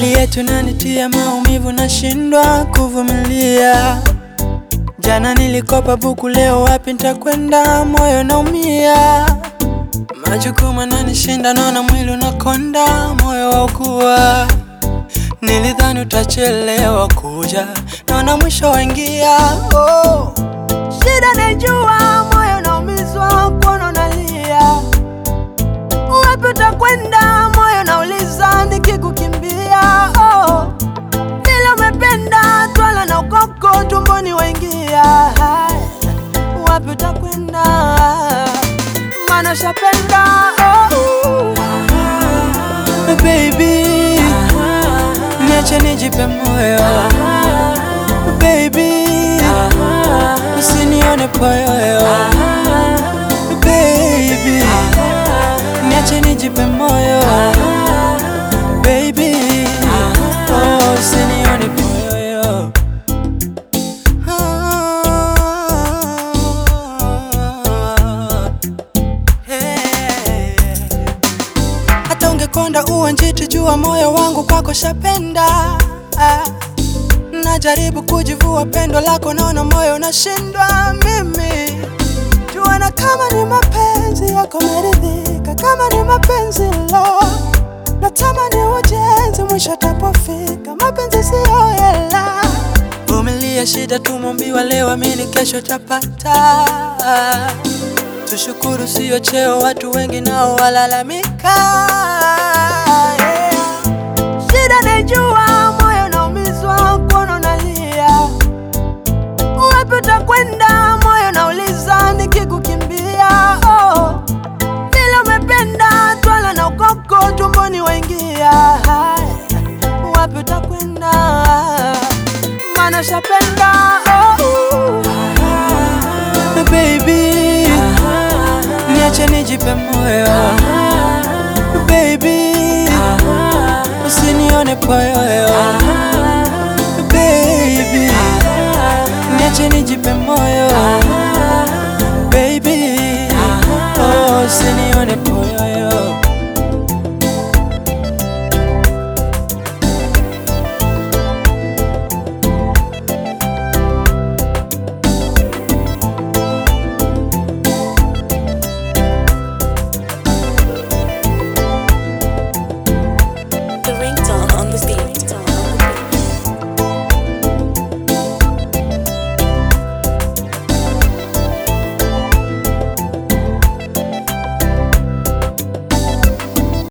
hali yetu nanitia maumivu, nashindwa kuvumilia. Jana nilikopa buku, leo wapi nitakwenda? Moyo naumia, majukumu nanishinda, naona mwili unakonda, moyo waukua. Nilidhani utachelewa kuja, naona mwisho waingia. Oh, shida najua, moyo naumizwa, kuona unalia. Wapi utakwenda? Moyo nauliza, nikikukimbia. Oh, vile umependa twala na ukoko tumboni waingia. Wapi utakwenda? Maana shapenda. Oh, baby, niache nijipe moyo baby, usinione poyoyo baby, niache nijipe moyo baby, oh, usinione poyoyo Ah, hey. Hata ungekonda uwe njiti, jua moyo wangu kwako shapenda. Ah, najaribu kujivua pendo lako, naona moyo unashindwa mimi. Jua na kama ni mapenzi yako meridhika, kama ni mapenzi lo, natamani ujenzi, mwisho tapofika. Mapenzi siyo hela, vumilia shida, tumombiwa leo, amini kesho tapata. Tushukuru siyo cheo, watu wengi nao walalamika. Yeah. Shida najua, moyo naumizwa, kuona unalia. Wapi utakwenda? Moyo nauliza, nikikukimbia. Oh, vile umependa twala na ukoko tumboni waingia. Wapi utakwenda? Maana shapenda. Oh, baby, niache nijipe moyo baby, usinione poyoyo baby, niache nijipe moyo